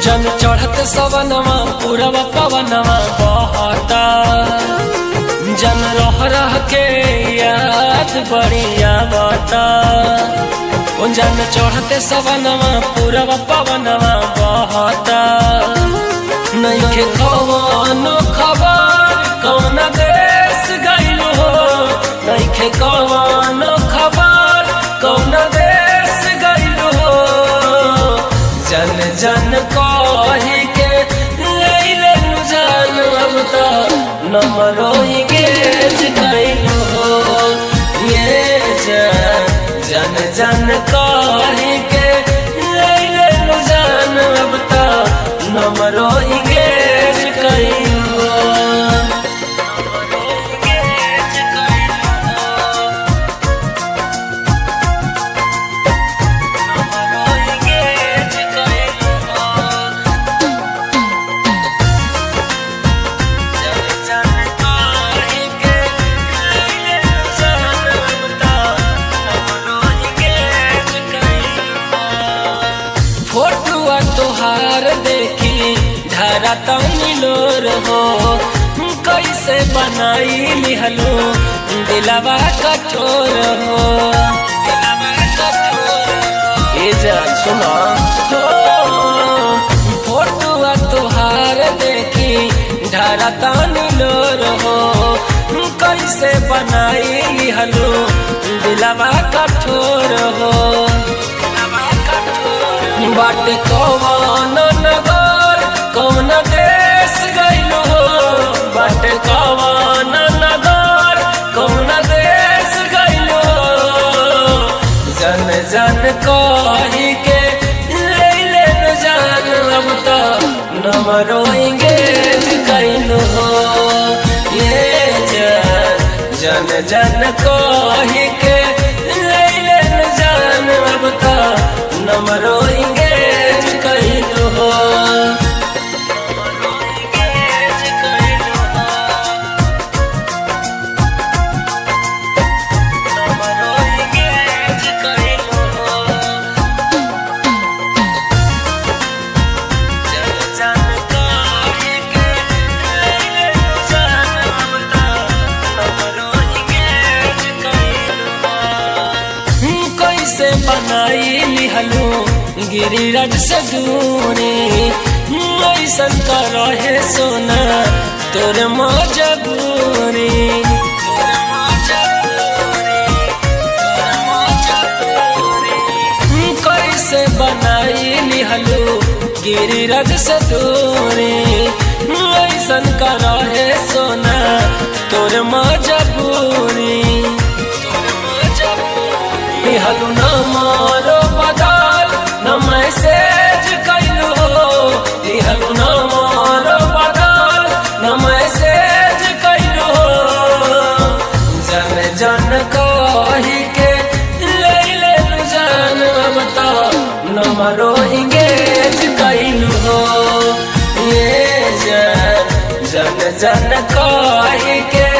जन चढ़त सवनवा पूरब पवनवा बहता जन रह रह के याद बढ़िया बता ओ जन चढ़ते सवनवा पूरब पवनवा बहता नइखे कवनो खबर कौन देश गइल हो नइखे कवनो खबर कौन देश गइल हो जन जन कही के लैले जान अब तो नमरो गेज गइल हो ये जन जन जन कही के लैले जान अब तो नमरो गेज गइल हो नमरो गेज गइल हो नमरो गेज गइल हो जन जन कही के लैले जान अब तो नमरो गेज गइल हो फोटुआ तोहार देखी धारा तनी लोर हो कैसे बनाई लिहलो दिलवा कठोर हो दिलवा कठोर हो। ए जान सुना हो फोटुआ तोहार देखी धारा तनी लोर हो कैसे बनाई लिहलो दिलवा कठोर हो दिलवा कठोर बाट कौन नगर कौन देश गइल हो बाट कौन नगर कौन देश गइल हो जन जन कही के लैले न जान अब तो नमरो इंगेज गइल हो ये जन जन जन कही के लैले न जान अब तो नमरो इंगेज गइल हो नमरो इंगेज गइल हो नमरो इंगेज गइल हो जन जन कही के लैले जान अब तो नमरो इंगेज गइल हो कैसे बनाई लिहलू गिरिराज से दूरी ऐसन का रहे सोना तोर मजबूरी तोर मजबूरी, तोर मजबूरी। कैसे बनाई लिहलू गिरिराज से दूरी ऐसन का रहे सोना तोर मजबूरी तोर मजबूरी लिहलू न मारो बदल न मैसेज कैलू लिहलू न मारो बदल न मैसेज कैलू जन जन कही के लैले जान अब तो नमरो इंगेज कैलू हो ये जन जन जन कही के